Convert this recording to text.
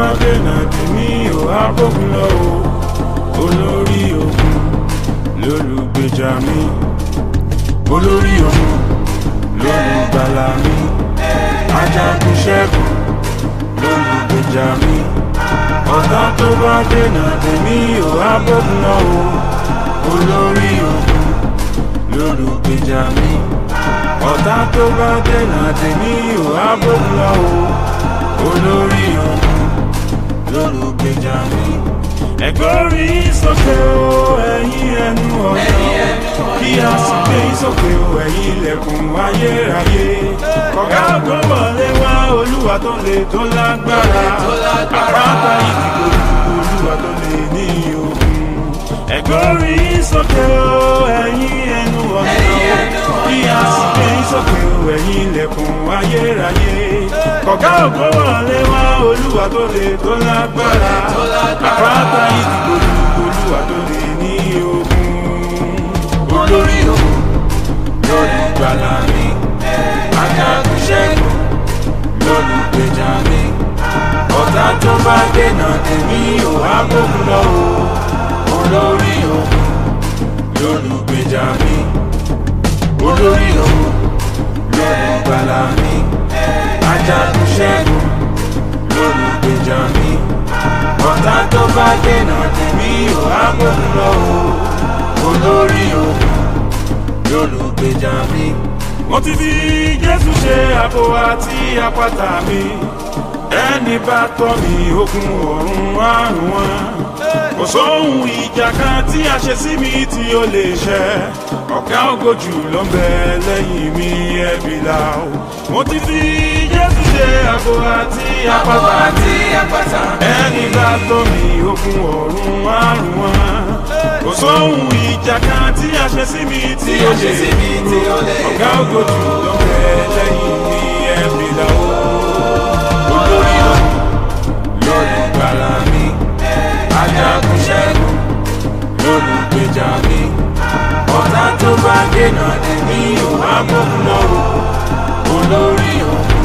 dènà tèmi ò á bókun lọ o olórí ogun lólùgbèjà mi olórí ogun lólùgbàlà mi ajagun ṣẹ́gun lólùgbèjà mi ọ̀tá tó bá dènà tèmi ò á bókun lọ o olórí ogun lólùgbèjà mi ọ̀tá tó bá dènà tèmi ò á bókun lọ o olórí ogun lólùgbèjà mi. ẹ̀gbọ́rí sókè o ẹ̀yin ẹnu ọ̀nà kí a sì gbé sókè o ẹ̀yin ilẹ̀kùn ayérayé. kọ̀gá ògbọ́n wọlé wá olúwa tó le tó lágbára àpáta ìdìbò olúwa tó le ní ogun. ẹ̀gbọ́rí sókè o ẹ̀yin ẹnu ọ̀nà kí a sì gbé sókè o ẹ̀yin ilẹ̀kùn ayérayé. kọ̀gá ògbọ́n wọlé wá olúwa tó le tó lágbára àpáta ìdìbò olúwa tó le ní ogun. olórí ogun lórí gbàlà mi ajagun ṣẹ́gun lólùgbèjà mi ọ̀tá tó bá dènà tèmi ò á gbógun lọ o olórí ogun lólùgbèjà mi olórí ogun lólùgbàlà mi ajagun ṣẹ́gun lólùgbèjà mi ọ̀tá tó bá dènà tèmi ò á gbógun lọ o olórí ogun lólùgbèjà mi. mo ti fi jésù ṣe àbò àti àpáta mi ẹni bá tọ́ mi ogun ọ̀run àrùn wọn kò sóhun ìjà kan tí a ṣe sí mi tí ó lè ṣẹ ọ̀gá ògojù ló ń bẹ lẹ́yìn mi ẹ̀bí la o mo ti fi jésù ṣe àbò àti àpáta mi ẹni bá tọ́ mi ogun ọ̀run àrùn wọn kò sóhun ìjà kan tí a ṣe sí mi tí ó lè ọ̀gá ògojù ló ń bẹ lẹ́yìn mi ẹ̀bí la o olórí ogun lórí gbàlà mi ajagun ṣẹ́gun lólùgbèjà mi ọ̀tá tó bá dènà tèmi ò á gbógun lọ́wọ́ olórí ogun